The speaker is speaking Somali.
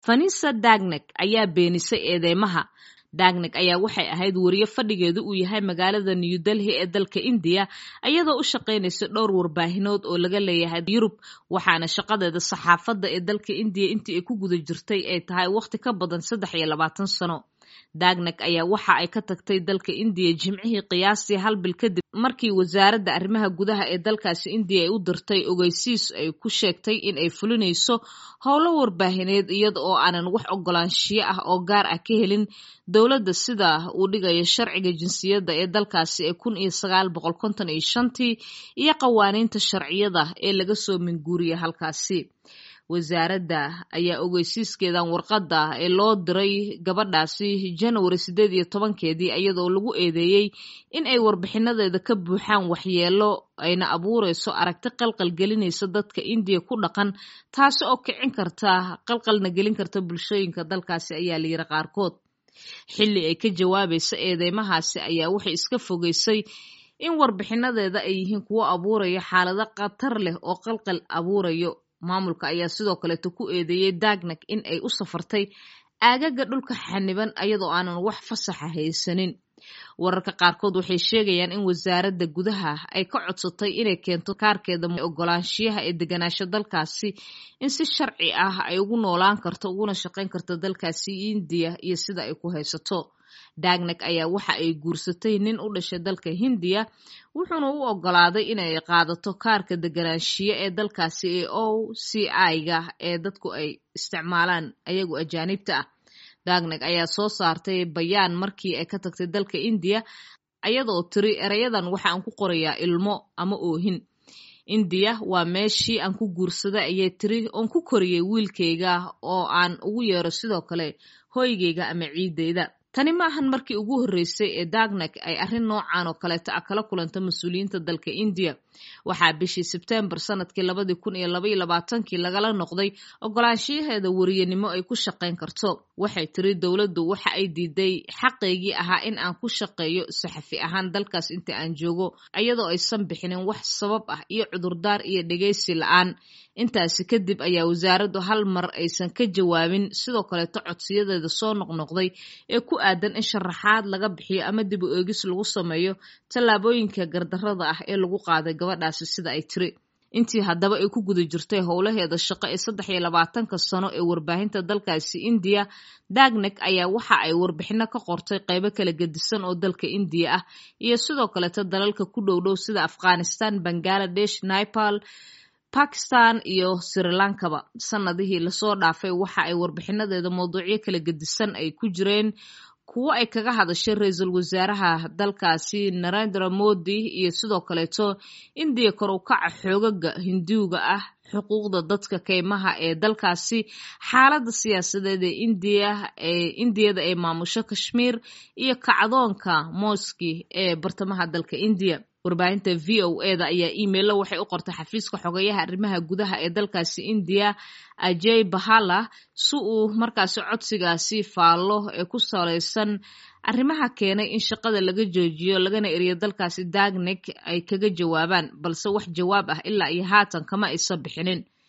vanisa dagnek ayaa beenisay eedeymaha dagnek ayaa waxay ahayd wariye fadhigeedu uu yahay magaalada new delhi ee dalka indiya iyadoo u shaqaynaysa dhowr warbaahinood oo laga leeyahay yurub waxaana shaqadeeda saxaafadda ee dalka indiya intii ay ku guda jirtay ay tahay wakhti ka badan saddex iyo labaatan sano dagnek ayaa waxa ay ka tagtay dalka indiya jimcihii qiyaastii hal bil kadib markii wasaaradda arrimaha gudaha ee dalkaasi indiya ay u dirtay ogeysiis ay ku sheegtay in ay fulinayso howlo warbaahineed iyada oo aanan wax ogolaanshiyo ah oo gaar ah ka helin dowladda sida uu dhigayo sharciga jinsiyadda ee dalkaasi ee kun iyo sagaal boqol konton iyo shantii iyo qawaaniinta sharciyada ee laga soo minguuriya halkaasi wasaaradda ayaa ogeysiiskeedan warqadda ee loo diray gabadhaasi janwari siddeed iyo tobankeedii iyadoo lagu eedeeyey in ay warbixinadeeda ka buuxaan waxyeelo ayna abuureyso aragti qalqal gelinaysa dadka indiya ku dhaqan taasi oo kicin karta qalqalna gelin karta bulshooyinka dalkaasi ayaa layiri qaarkood xilli ay ka jawaabaysa eedeymahaasi ayaa waxay iska fogeysay in warbixinadeeda ay yihiin kuwo abuuraya xaalado khatar leh oo qalqal abuurayo maamulka ayaa sidoo kaleeto ku eedeeyey dagnek in ay u safartay aagaga dhulka xaniban iyadoo aanan wax fasaxa haysanin wararka qaarkood waxay sheegayaan in wasaaradda gudaha ay ka codsatay inay keento kaarkeeda ogolaanshiyaha ee deganaasho dalkaasi in si sharci ah ay ugu noolaan karto uguna shaqayn karto dalkaasi indiya iyo sida ay ku haysato dagnek ayaa waxa ay guursatay nin u dhashay dalka hindiya wuxuuna u ogolaaday inay qaadato kaarka deganaanshiye ee dalkaasi ee o c i-ga ee dadku ay isticmaalaan ayagu ajaanibta ah dagnek ayaa soo saartay bayaan markii ay ka tagtay dalka indiya ayadoo tiri erayadan waxa aan ku qorayaa ilmo ama oohin indiya waa meeshii aan ku guursaday ayay tiri oon ku koriyey wiilkayga oo aan ugu yeero sidoo kale hoygayga ama ciideyda tani ma ahan markii ugu horreysay ee dagnek ay arrin noocan oo kaleeto ah kala kulanta mas-uuliyiinta dalka indiya waxaa bishii sebtembar sanadkii labadii kun iyo labaiyo labaatankii lagala noqday ogolaanshiyaheeda wariyanimo ay ku shaqayn karto waxay tiri dowladdu waxa ay diiday xaqaygii ahaa in aan ku shaqeeyo saxafi ahaan dalkaas inta aan joogo iyadoo aysan bixinin wax sabab ah iyo cudurdaar iyo dhegaysi la-aan intaasi kadib ayaa wasaaraddu hal mar aysan ka jawaabin sidoo kaleeto codsiyadeeda soo noqnoqday ee ku aadan in sharaxaad laga bixiyo ama dib u eegis lagu sameeyo tallaabooyinka gardarrada ah ee lagu qaaday gabadhaasi sida ay tiri intii haddaba ay ku guda jirtay howlaheeda shaqo ee saddex iyo labaatanka sano ee warbaahinta dalkaasi indiya dagnek ayaa waxa ay warbixino ka qortay qeybo kala gedisan oo dalka indiya ah iyo sidoo kaleeto dalalka ku dhowdhow sida afghanistan bangaladesh nepal bakistan iyo sri lankaba sanadihii lasoo dhaafay waxa ay warbixinadeeda mawduucyo kala gedisan ay ku jireen kuwo ay kaga hadashay ra-iisul wasaaraha dalkaasi narendra modi iyo sidoo kaleeto indiya kor u kaca xoogaga hinduuga ah xuquuqda dadka keymaha ee dalkaasi xaaladda siyaasadeed ee indiya ee indiyada ee maamusho kashmiir iyo kacdoonka moski ee bartamaha dalka indiya warbaahinta v o e da ayaa imailo waxay u qortay xafiiska xogeyaha arrimaha gudaha ee dalkaasi indiya ajey bahala si uu markaasi codsigaasi faallo ee ku salaysan arrimaha keenay in shaqada laga joojiyo lagana eriyo dalkaasi dagnek ay kaga jawaabaan balse wax jawaab ah ilaa iyo haatan kama aysan bixinin